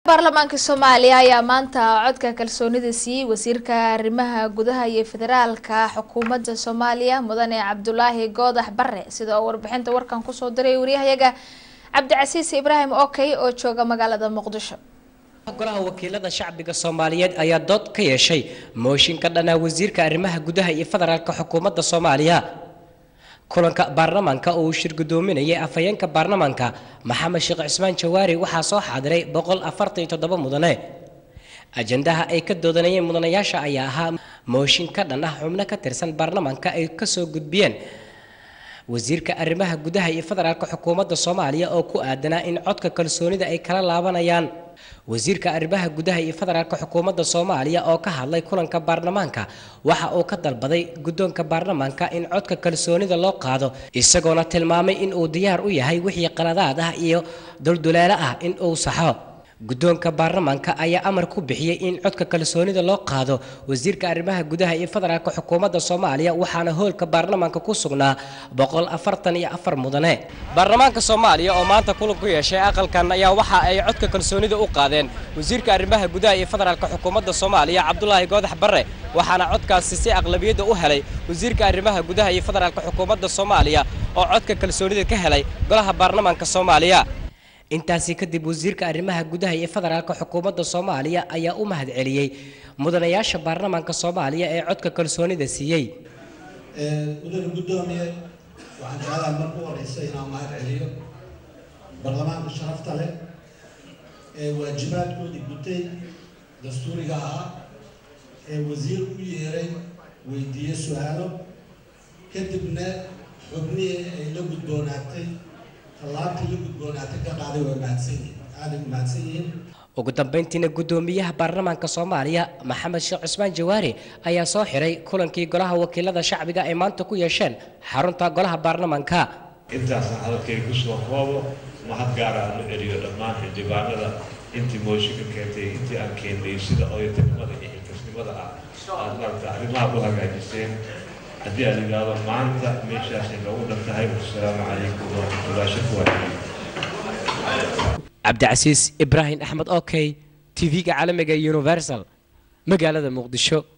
baarlamaanka soomaaliya ayaa maanta codka kalsoonida siiyey wasiirka arrimaha gudaha iyo federaalka xukuumadda soomaaliya mudane cabdulaahi goodax bare sida oo warbixinta warkan kusoo diray waryahayaga cabdicasiis ibraahim okey oo jooga magaalada muqdisho golaha wakiilada shacbiga soomaaliyeed ayaa dood ka yeeshay mooshin ka dhanaa wasiirka arrimaha gudaha iyo federaalka xukuumadda soomaaliya kulanka baarlamaanka oo uu shir gudoominayay afhayeenka baarlamaanka maxamed sheekh cismaan jawaari waxaa soo xaadiray boqol afartan iyo toddoba mudane ajandaha ay ka doodanayeen mudanayaasha ayaa ahaa mooshin ka dhan ah xubno ka tirsan baarlamaanka ay kasoo gudbiyeen wasiirka arrimaha gudaha iyo federaalka xukuumadda soomaaliya oo ku aadanaa in codka kalsoonida ay kala laabanayaan wasiirka arrimaha gudaha iyo federaalka xukuumadda soomaaliya oo ka hadlay kulanka baarlamaanka waxa uu ka dalbaday guddoonka baarlamaanka in codka kalsoonida loo qaado isagoona tilmaamay in uu diyaar u yahay wixii qaladaad ah iyo dulduleelo ah in uu saxo guddoonka baarlamaanka ayaa amar ku bixiyey in codka kalsoonida loo qaado wasiirka arrimaha gudaha iyo federaalka xukuumadda soomaaliya waxaana hoolka baarlamaanka ku sugnaa boqol afartan iyo afar mudane baarlamaanka soomaaliya oo maanta kulan ku yeeshay aqalkan ayaa waxa ay codka kalsoonida u qaadeen wasiirka arrimaha gudaha iyo federaalka xukuumadda soomaaliya cabdulaahi goodax bare waxaana codkaasi si aqlabiyadda u helay wasiirka arrimaha gudaha iyo federaalka xukuumadda soomaaliya oo codka kalsoonida ka helay golaha baarlamaanka soomaaliya intaasi kadib wasiirka arrimaha gudaha iyo federaalka xukuumadda soomaaliya ayaa u mahad celiyey mudanayaasha baarlamaanka soomaaliya ee codka kalsoonida siiyey mudane guddoomiye waxaan jeclahay marku horeysa inaan mahad celiyo baarlamaanka sharafta leh ee waajibaadkoodii gutay dastuuriga ahaa ee wasiir u yeeray weydiiyey su-aalo kadibna xubnihii ay la gudboonaatay tallaabtii la gudboonaatay ka qaaday waa mahadsanyihin aaday u mahadsan yihiin ugu dambeyntiina guddoomiyaha baarlamaanka soomaaliya maxamed sheekh cismaan jawaari ayaa soo xiray kulankii golaha wakiilada shacbiga ay maanta ku yeesheen xarunta golaha baarlamaanka intaasaan hadalkay kusoo koobo mahad gaara aan u celiyo dhammaan xildhibaanada intii mooshinka keentay intii aan keennay sida oyotinimada iyo xilkasnimada ah aad maarata arrimaha u hagaajiseen haddii aad yidhaahdo maanta meeshaasay noogu dhan tahay wasalaamu calaykum waraxmatullahi shakwa cabdicasiis ibraahim axmed okey tv-ga caalamiga universal magaalada muqdisho